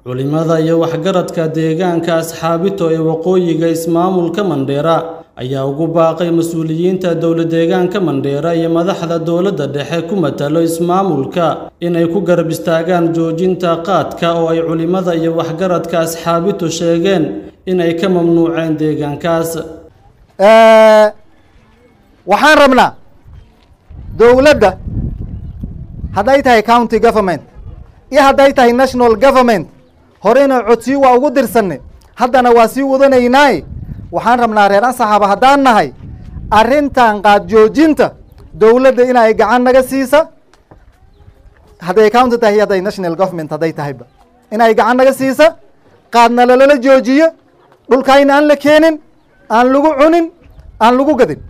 culimada iyo waxgaradka deegaanka asxaabito ee waqooyiga ismaamulka mandheera ayaa ugu baaqay mas-uuliyiinta dowla deegaanka mandheera iyo madaxda dowladda dhexe ku matalo ismaamulka inay ku garab istaagaan joojinta qaadka oo ay culimada iyo waxgaradka asxaabitu sheegeen inay ka mamnuuceen deegaankaas waxaan rabnaa dowladda hadday tahay county government iyo hadday tahay national government horeyna codsiyo waa ugu dirsanay haddana waa sii wadanaynaaye waxaan rabnaa reer ansaxaaba haddaan nahay arrintan qaad joojinta dowladda inay gacan naga siisa hadday county tahay iyo hadday national government hadday tahayba inay gacan naga siisa qaadna lalala joojiyo dhulkayna aan la keenin aan lagu cunin aan lagu gadin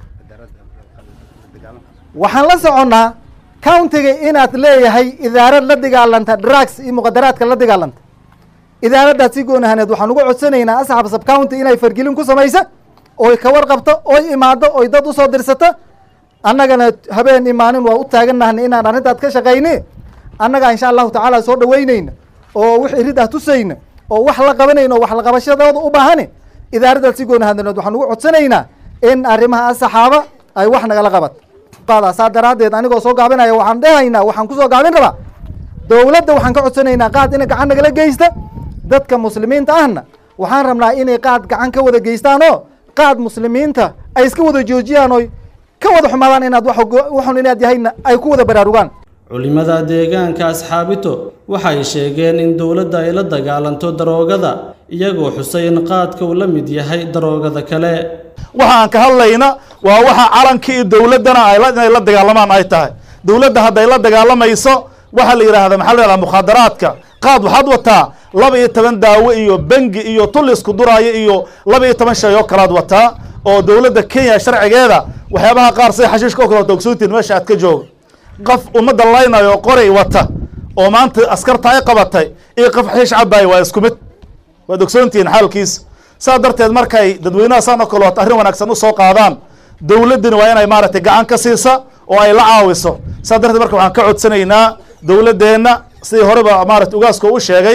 waxaan la soconnaa countiga inaad leeyahay idaarad la dagaalanta drugs iyo muqadaraadka la dagaalanta idaaraddaas si goon ahaneed waxaan uga codsanaynaa asxaab sab county inay fargelin ku samaysa oy ka warqabto oy imaado oy dad usoo dirsata annagana habeen imaanin waa u taaganahna inaan arrintaad ka shaqayne annaga insha allahu tacaala soo dhaweyneyna oo wix iridah tusayna oo wax la qabanayna oo wax la qabashadooda u baahane idaaraddaas si goon ahaneed waxaan uga codsanaynaa in arrimaha asaxaaba ay wax nagala qabat saa daraaddeed anigoo soo gaabinaya waxaan dhehaynaa waxaan kusoo gaabin rabaa dowladda waxaan ka codsanaynaa qaad inay gacan nagala geysta dadka muslimiinta ahna waxaan rabnaa inay qaad gacan ka wada geystaan oo qaad muslimiinta ay iska wada joojiyaan oy ka wada xumaadaan inaad waxun inaad yahayna ay ku wada baraarugaan culimada deegaanka asxaabito waxay sheegeen in dowladda ay la dagaalanto daroogada iyagoo xusay in qaadka uu la mid yahay daroogada kale waxaan ka hadlayna waa waxa calankii iyo dowladdana inay la dagaalamaan ay tahay dowladda hadday la dagaalamayso waxaa la yidhahda maxaa la yihahda mukhaadaraadka qaad waxaad wataa laba iyo toban daawo iyo bengi iyo tulisku duraayo iyo laba iyo toban shay oo kalaad wataa oo dowladda kenya sharcigeeda waxyaabaha qaar sida xashiishka oo kale wata ogsoontiin meesha aad ka jooga qof ummadda laynayo qoray wata oo maanta askarta ay qabatay iyo qof xashiish cabaaya waa isku mid waad ogsoontihiin xaalkiisa saa darteed markay dadweynaha saan oo kale wata arrin wanaagsan usoo qaadaan dowladdina waa inay maaragtay gacan ka siisa oo ay la caawiso saa darteed marka waxaan ka codsanaynaa dowladdeenna sidii horeba maarata ugaaska u sheegay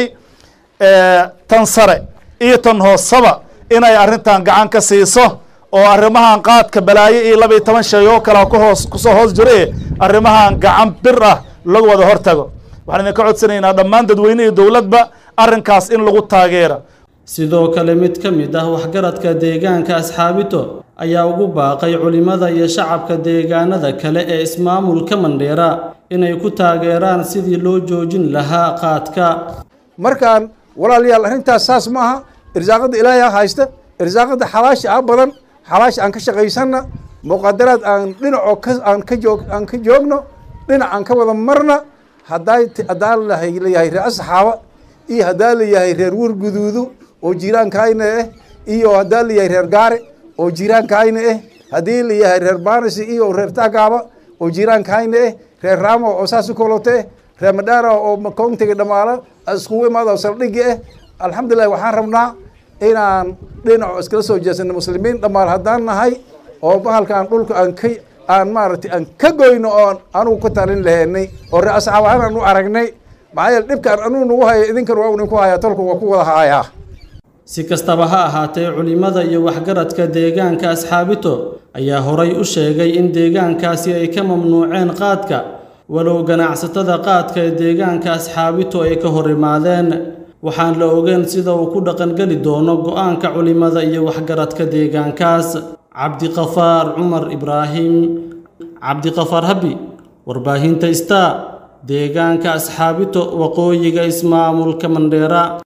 tan sare iyo tan hoosaba inay arrintan gacan ka siiso oo arrimahan qaadka balaayo iyo laba iyo toban shay oo kale kuhoos kusoo hoos jire arrimahan gacan bir ah lagu wada hortago waxaan idinka codsanaynaa dhammaan dadweyne iyo dowladba arrinkaas in lagu taageera sidoo kale mid ka mid ah waxgaradka deegaanka asxaabito ayaa ugu baaqay culimada iyo shacabka deegaanada kale ee ismaamulka mandheera inay ku taageeraan sidii loo joojin lahaa qaadka markaan walaalayaal arrintaas saas ma aha irsaaqadda ilaahay a haysta irsaaqadda xalaasha a badan xalaasha aan ka shaqaysanna muqadaraad aan dhinaco ka aan ka joog aan ka joogno dhinac aan ka wada marna haddaa haddaa layahay reer asxaaba iyo haddaa layahay reer warguduudu oo jiiraankayna ah iyo haddaa layahay reer gaare oo jiiraankayna ah haddii layahay reer baanisi iyo reer taagaaba oo jiiraankayna ah reer raamo oo saas u kolote ah reer madhaara oo koontiga dhamaala iskugu imaado saldhigi ah alxamdulilah waxaan rabnaa inaan dhinaco iskala soo jeesano muslimiin dhammaan haddaan nahay oo bahalkaan dhulka aan ka aan maaragtay aan ka goyno oon anugu ka talin lahaynay oo ree asxaab ahaan aan u aragnay maxaa yeele dhibkaan anugu nagu haya idinkan waa idinku hayaa tolku waa ku wada hayaa si kastaba ha ahaatee culimada iyo waxgaradka deegaanka asxaabito ayaa horay u sheegay in deegaankaasi ay ka mamnuuceen qaadka walow ganacsatada qaadka ee deegaanka asxaabito ay ka hor imaadeen waxaan la ogeyn sida uu ku dhaqangeli doono go'aanka culimada iyo waxgaradka deegaankaas cabdiqafaar cumar ibraahim cabdiqafaar habi warbaahinta star deegaanka asxaabito waqooyiga ismaamulka mandheera